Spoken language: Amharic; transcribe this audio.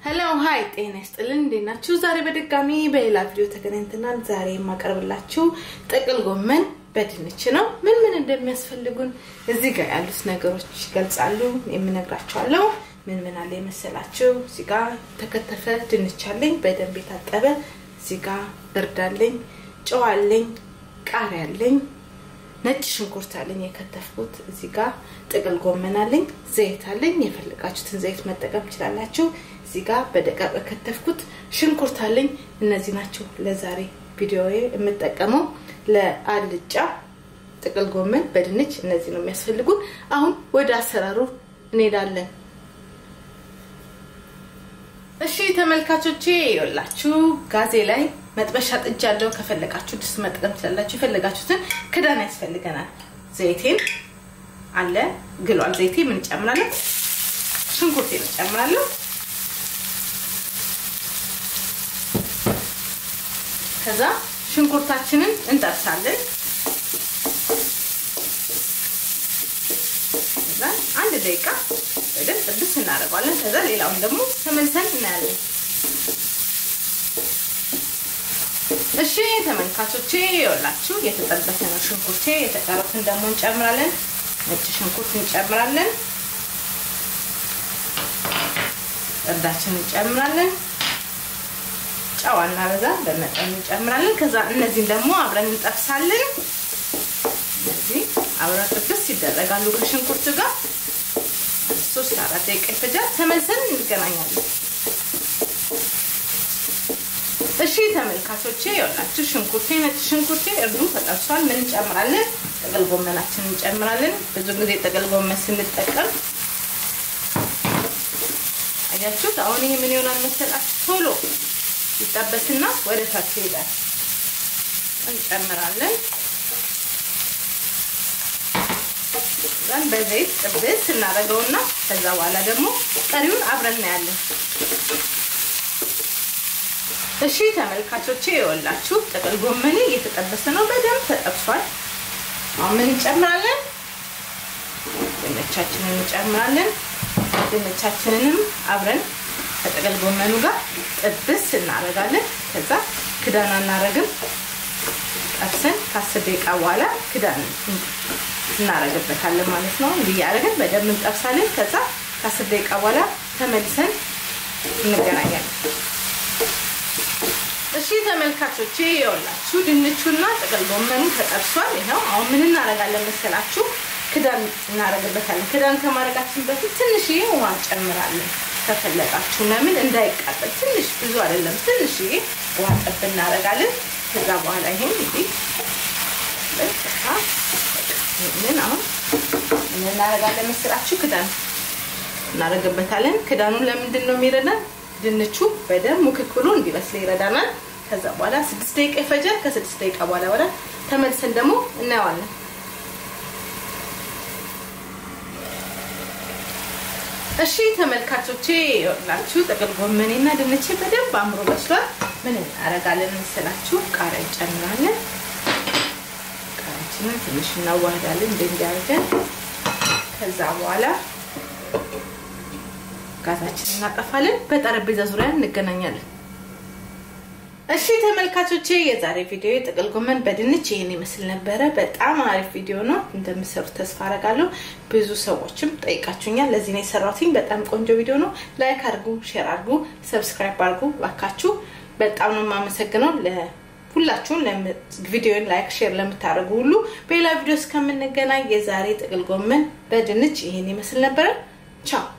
ሄሎ ሀይ ጤና ይስጥልን እንዴት ናችሁ? ዛሬ በድጋሚ በሌላ ቪዲዮ ተገናኝተናል። ዛሬ የማቀርብላችሁ ጥቅል ጎመን በድንች ነው። ምን ምን እንደሚያስፈልጉን እዚህ ጋር ያሉት ነገሮች ይገልጻሉ። የምነግራችኋለሁ። ምን ምን አለ የመሰላችሁ? እዚህ ጋር ተከተፈ ድንች አለኝ፣ በደንብ የታጠበ እዚህ ጋር እርድ አለኝ፣ ጨው አለኝ፣ ቃሪያ አለኝ፣ ነጭ ሽንኩርት አለኝ የከተፍኩት። እዚህ ጋር ጥቅል ጎመን አለኝ፣ ዘይት አለኝ። የፈለጋችሁትን ዘይት መጠቀም ትችላላችሁ። እዚህ ጋር በደቃቅ የከተፍኩት ሽንኩርት አለኝ። እነዚህ ናቸው ለዛሬ ቪዲዮ የምጠቀመው። ለአልጫ ጥቅል ጎመን በድንች እነዚህ ነው የሚያስፈልጉን። አሁን ወደ አሰራሩ እንሄዳለን። እሺ ተመልካቾቼ ይኸውላችሁ ጋዜ ላይ መጥበሻ ጥጃ አለው። ከፈለጋችሁ ድስት መጠቀም ትችላላችሁ። የፈለጋችሁትን ክዳን ያስፈልገናል። ዘይቴን አለ ግሏል። ዘይቴ ምን እንጨምራለን? ሽንኩርቴን እንጨምራለሁ። ከዛ ሽንኩርታችንን እንጠብሳለን። ከዛ አንድ ደቂቃ በደንብ ጥብስ እናደርገዋለን። ከዛ ሌላውን ደግሞ ተመልሰን እናያለን። እሺ ተመልካቾቼ ይኸውላችሁ የተጠበሰ ነው ሽንኩርቴ። የተቀሩትን ደግሞ እንጨምራለን። ነጭ ሽንኩርት እንጨምራለን። እርዳችን እንጨምራለን። ጨው እናበዛ በመጠኑ እንጨምራለን። ከዛ እነዚህን ደግሞ አብረን እንጠብሳለን። እነዚህ አብረን ጥብስ ይደረጋሉ ከሽንኩርት ጋር ሶስት አራት ደቂቃ ይፈጃል። ተመልሰን እንገናኛለን። እሺ ተመልካቾቼ ይኸውላችሁ ሽንኩርቴ ነጭ ሽንኩርቴ እርዱ ተጠብሷል። ምን እንጨምራለን? ጥቅል ጎመናችን እንጨምራለን። ብዙ ጊዜ ጥቅል ጎመን ስንጠቀም አያችሁት። አሁን ይሄ ምን ይሆናል መሰላችሁ? ቶሎ ይጠበስና ወደ ታች ይሄዳል። እንጨምራለን ዘን በዘይት ጥብስ እናደርገውና ከዛ በኋላ ደግሞ ቀሪውን አብረን እናያለን። እሺ ተመልካቾቼ ይኸውላችሁ ጥቅል ጎመኔ እየተጠበሰ ነው፣ በደንብ ተጠብሷል። አሁን ምን እንጨምራለን? ድንቻችንን እንጨምራለን። ድንቻችንንም አብረን ከጥቅል ጎመኑ ጋር ጥብስ እናደርጋለን። ከዛ ክዳን አናረግም። ጠብሰን ከአስር ደቂቃ በኋላ ክዳን እናረግበታለን ማለት ነው። እንዲህ እያደረግን በደንብ እንጠብሳለን። ከዛ ከአስር ደቂቃ በኋላ ተመልሰን እንገናኛለን። እሺ ተመልካቾቼ ይኸውላችሁ ድንቹና ጥቅል ጎመኑ ተጠብሷል። ይኸው አሁን ምን እናደርጋለን መሰላችሁ? ክዳን እናደርግበታለን። ክዳን ከማድረጋችን በፊት ትንሽዬ ውሃ እንጨምራለን ከፈለጋችሁ። ለምን እንዳይቃጠል ትንሽ ብዙ አይደለም፣ ትንሽዬ ውሃ ጠብ እናደርጋለን። ከዛ በኋላ ይሄን እንግዲህ ምን አሁን ምን እናደርጋለን መሰላችሁ? ክዳን እናደርግበታለን። ክዳኑን ለምንድን ነው የሚረዳን? ድንቹ በደንብ ሙክክ ብሎ እንዲበስል ይረዳናል። ከዛ በኋላ ስድስት ደቂቃ ይፈጃል። ከስድስት ደቂቃ በኋላ በኋላ ተመልሰን ደግሞ እናየዋለን። እሺ ተመልካቾቼ ይኸውላችሁ ጥቅል ጎመኔና ድንቼ በደንብ አምሮ በስሏል። ምን እናደርጋለን መሰላችሁ? ቃሪያ እንጨምራለን። ቃሪያችንን ትንሽ እናዋህዳለን እንደ እንዲያደርገን ከዛ በኋላ ጋዛችንን እናጠፋለን። በጠረጴዛ ዙሪያ እንገናኛለን። እሺ ተመልካቾቼ የዛሬ ቪዲዮ ጥቅል ጎመን በድንች ይህን ይመስል ነበረ። በጣም አሪፍ ቪዲዮ ነው፣ እንደምሰሩት ተስፋ አረጋለሁ። ብዙ ሰዎችም ጠይቃችሁኛል። ለዚህ ነው የሰራሁትኝ። በጣም ቆንጆ ቪዲዮ ነው። ላይክ አድርጉ፣ ሼር አድርጉ፣ ሰብስክራይብ አድርጉ ባካችሁ። በጣም ነው የማመሰግነው ሁላችሁም ቪዲዮን ላይክ ሼር ለምታደርጉ ሁሉ። በሌላ ቪዲዮ እስከምንገናኝ የዛሬ ጥቅል ጎመን በድንች ይህን ይመስል ነበረ። ቻው